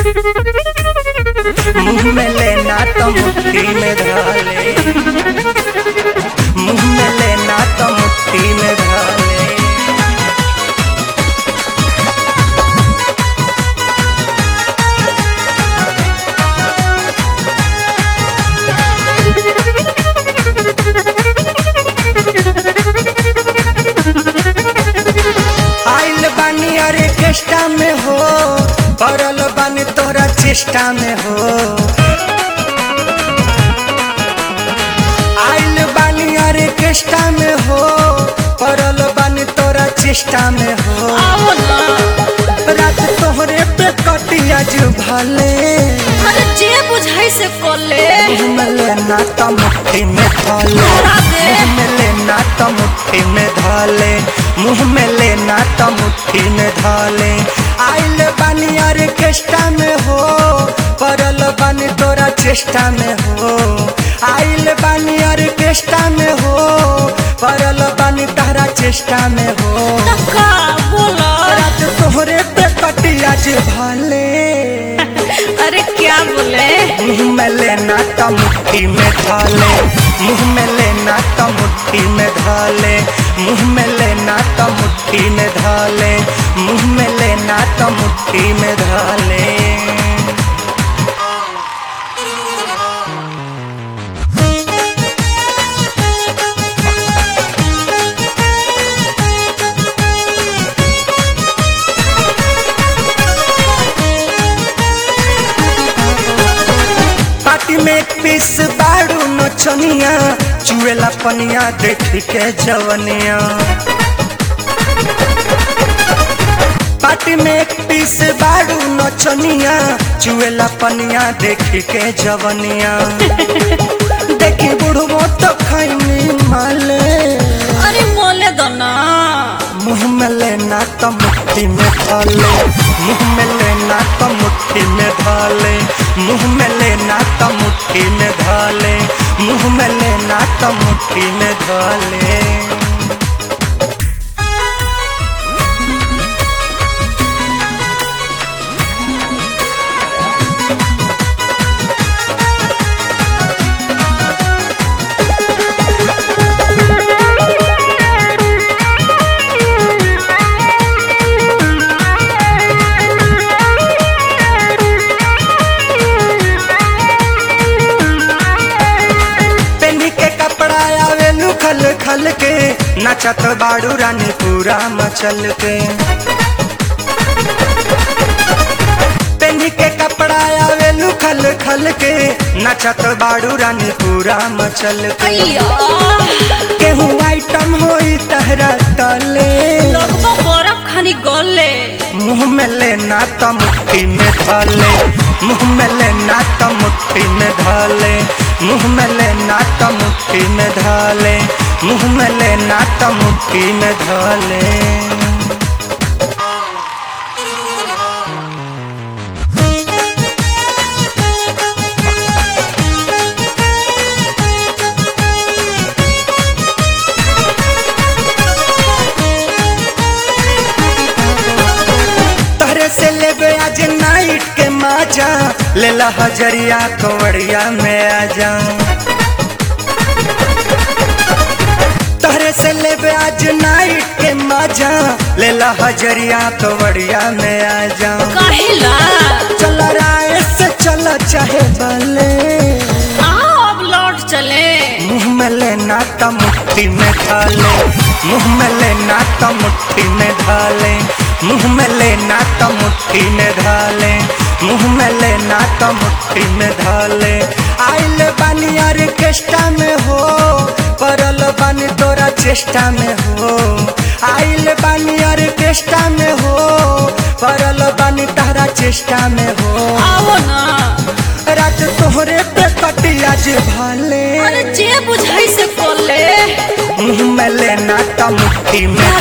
मुंह में लेना तो मुट्ठी में धाले मुंह में लेना तो मुट्ठी में धाले आइल बानी अरे केष्टा में हो पड़ल बानी तोरा चेष्टा में हो आइल बानी अरे केष्टा में हो पड़ल बानी तोरा चेष्टा में हो आओ ना रात तोहरे पे कटिया जो भले अरे जे बुझाई से कोले मुंह में लेना तो मुट्ठी में धाले मुंह में लेना तो मुट्ठी में धाले मुंह में लेना तो मुट्ठी में धाले आइल बानी अरे केष्टा में हो पड़ल बानी तोरा चेष्टा में हो आइल बानी अरे केष्टा में हो पड़ल बानी तारा चेष्टा में हो का बोला रात तोहरे पे कटिया जे भले अरे क्या बोले मुंह में लेना तो मुट्ठी में धाले मुंह में लेना तो मुट्ठी में धाले मुंह में लेना तो मुट्ठी में धाले मुंह में लेना तो मुट्ठी में धाले पार्टी में एक पीस बाड़ू नचनिया चुएला पनिया देख के जवनिया पार्टी में एक पीस बाड़ू नचनिया चुएला पनिया देख के जवनिया देखी बुढ़बो तो खैनी माले अरे मोले दो ना मुंह में लेना तो मुट्ठी में धाले मुंह में लेना तो मुट्ठी में धाले मुंह में लेना तो मुट्ठी में धाले मुंह में लेना तो मुट्ठी में धाले पेनी के कपड़ा आवे खल खल के नचत बाड़ू रानी पूरा मचल के पेनी के कपड़ा आवे खल खल के नचत बाड़ू रानी पूरा मचल के अయ్యో केहू आइटम होई तहरा तले लगभग बर्फ खानी गले मुंह में लेना तो मुट्ठी में धाले मुंह में लेना तो मुट्ठी में धाले मुंह में लेना तो मुट्ठी में धाले मुंह में लेना तो मुट्ठी में धाले तहरे से लेबे आज नाइट के माजा लेला हजरिया कंवरिया में आजा तहरे से लेबे आज नाइट के माजा लेला हजरिया कंवरिया में आजा कहिला चल राय से चल चाहे बले आओ अब लौट चले मुंह में लेना तो मुट्ठी में धाले मुंह में लेना तो मुट्ठी में धाले मुंह में लेना तो मुट्ठी में धाले मुंह में लेना तो मुट्ठी में धाले आइल बानी अरे केष्टा में हो पड़ल बानी तोरा चेष्टा में हो आइल बानी अरे केष्टा में हो पड़ल बानी तारा चेष्टा में हो आओ ना रात तोहरे पे कटिया जे भाले अरे जे बुझाई से कोले मुंह में लेना तो मुट्ठी में